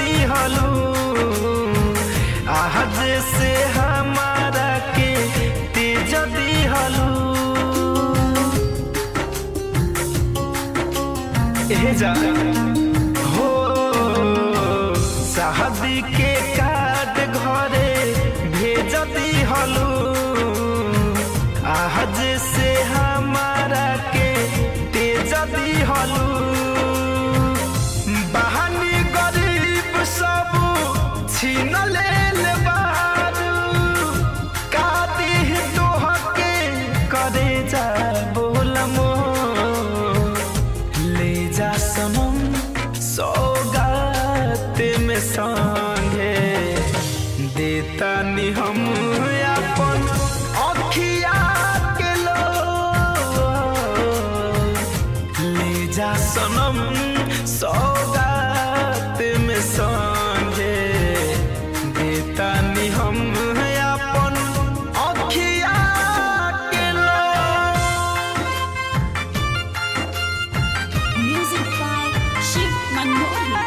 दिहलू आज से हमारा के तेज दिहलू ए जा हो शादी के कार्ड घरे भेज दिहलू आज से हमारा के तेज दिहलू बहानी गरीब सब छीन लेल बारू का दीह तोहके करे जा बोलमो ले जा सनम सौगात में संगे देता नि हम अपन अखिया के लो ले जा सनम सौगात में संगे देता नि हम अपन अखिया के लो Music by Shiv Manohar.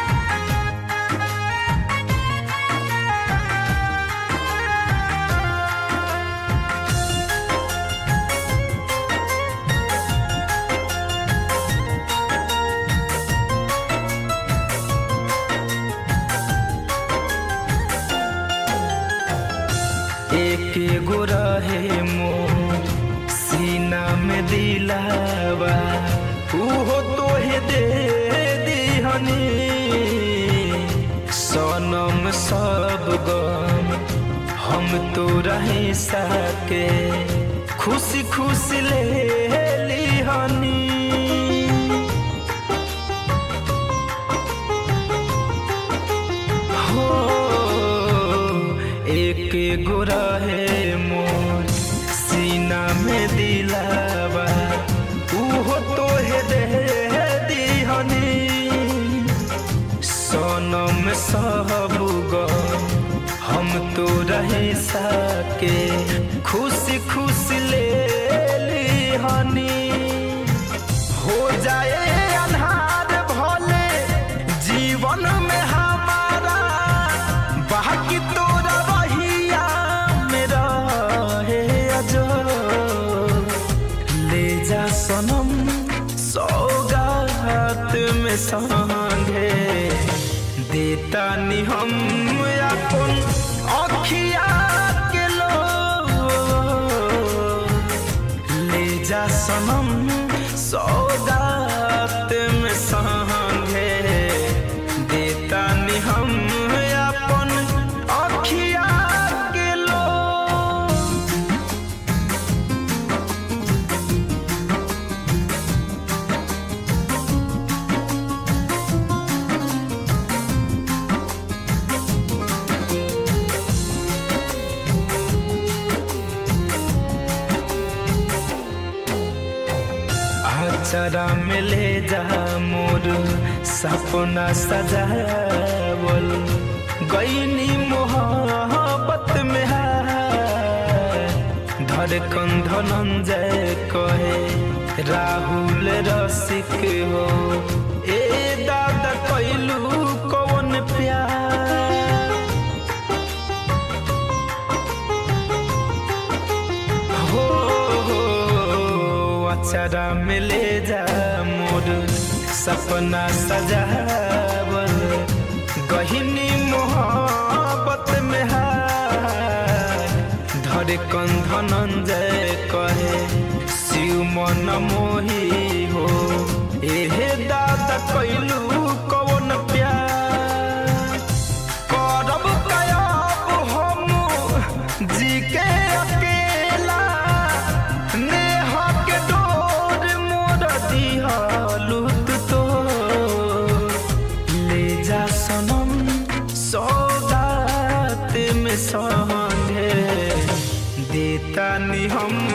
एक एगो रहे मोर सीना में दिलावा उहो तोहे दे दिहनी सनम सब गम हम तो रहे सके खुशी खुशी ले लिहनी हो एक एगो रहे मोर सीना में दिलावा उहो तोहे दे दिहनी सनम सब गम हम तो रहे सके खुशी खुशी ले लिहनी हो जाए अन्हार भले जीवन में हमारा बाकी तोरा रहिया में रहे अजो ले जा सनम सौगात में संगे देता नि हम अपन अखिया के लो ले जा सनम सौगात में संगे देता नि हम अपन अखिया के लो आचरा में ले जा मोर सपना सजावल गईनी मोहब्बत में हार धड़कन धनंजय कहे राहुल रसिक हो ए दादा कैलू कौन प्यार हो हो अचरा में ले जा मोर सपना सजावल गहिनी मोहब्बत में हार धड़कन धनंजय कहे शिव मन मोही हो एहे दादा कैलू कौन प्यार करब कयाब हम जी के अकेला नेह के डोर मोर दिहलुत तो ले जा सनम सौगात में संगे देता नि हम